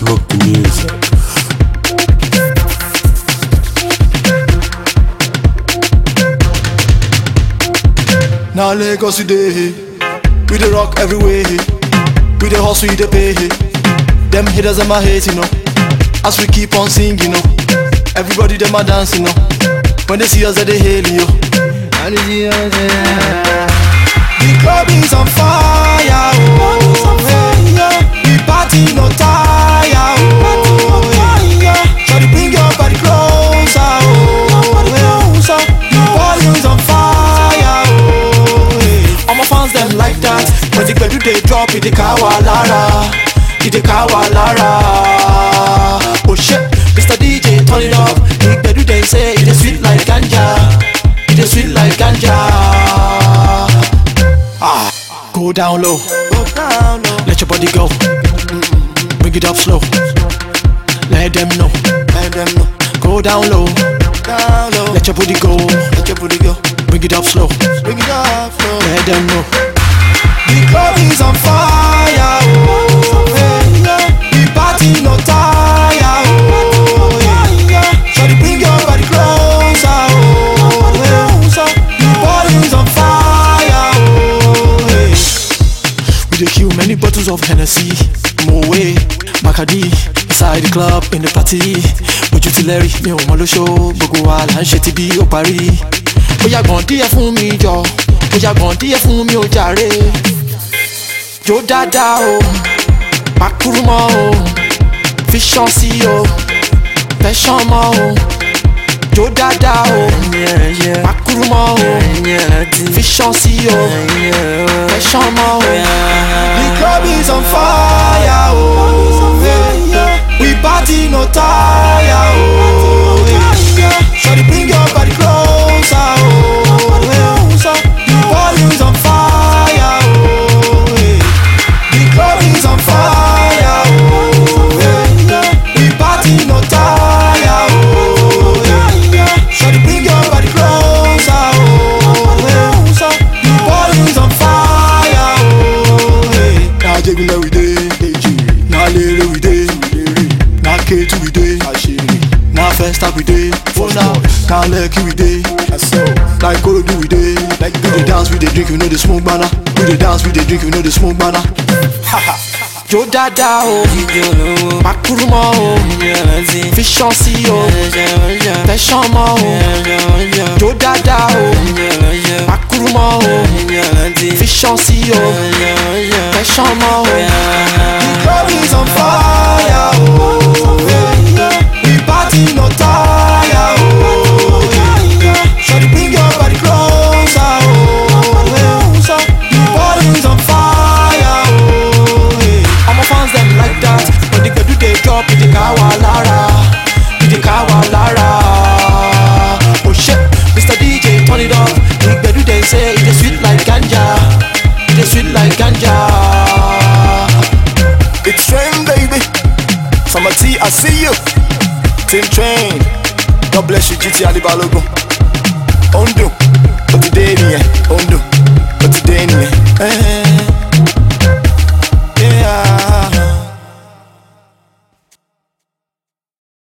Smoke the music. Now Lagos we dey, we dey rock everywhere. We dey hustle, we dey pay. Them haters them a hate, you know. As we keep on singing, you know. Everybody them a dancing, you know. When they see us, they dey hail you. And they see us, yeah. The club is on fire, oh. The party no tire, oh. Shawty bring your body closer, oh. The volume's on fire, oh. All my fans them like that. When the gbedu dey drop, it dey kawa lara, it dey kawa lara. Oh shit, Mr. DJ turn it up. The gbedu dey say it dey sweet like ganja, it dey sweet like ganja. Ah, go down low, go down low. Let your body go, Mm-mm. bring it up slow. Let them know, let them know. Go down low, down low. Let your booty go, let your booty go. Bring it up slow, bring it up slow. Let them know. The club is on fire, oh. The party no tire, oh. Shawty bring your body closer, oh. The volume's on fire, oh. We dey kill many bottles of Hennessy, Moe, Bacardi, inside the club, in the party. Ojú ti lẹ́rì, mi ò mọ lóṣó, gbogbo wa là ń ṣe ti bí ó parí. Ó yá gbọ̀n díẹ̀ fún mi jọ, ó yá gbọ̀n díẹ̀ fún mi ó jàre. Jó dáadáa o, pàkúrú mọ́ o, fi ṣan sí o, fẹ́ ṣan mọ́ o. Jó dáadáa o, pàkúrú mọ́ o, fi ṣan sí o, fẹ́ ṣan mọ́ o. The club is on fire, oh. We party no tire, oh. Shawty bring your body closer, oh. The volume's on fire, oh. The club is on fire, oh. We party no tire, oh. Shawty bring your body closer, oh. The volume's on fire, oh. Now Jegunle we dey, now Lere we dey, now Ketu we dey, now Festa we dey, for now, now Lekki we dey, like Korodu we dey, like we dey dance, we dey drink, we know the smoke banner, we dey dance, we dey drink, we know the smoke banner. Jó dáadáa o, pàkúrú mọ́ o, fi ṣan sí o, fẹ́ ṣan mọ́ o. Jó dáadáa o, pàkúrú mọ́ o, fi ṣan sí o, fẹ́ ṣan mọ́ o. The club is on fire o, we party no tire o. Shawty bring your body closer o, the volume's on fire o. All my fans them like that, when the gbedu dey drop, it dey kawa lara, it dey kawa lara. Oh shit, Mr. DJ turn it up, the gbedu dey say it dey sweet like ganja, it dey sweet like ganja. It's train, baby. Summer T, I see you. Team Train. God bless you, GT Ali Balogun. Ondo. Ó ti dé nìyẹn. Ondo. Ó ti dé nìyẹn. Eh.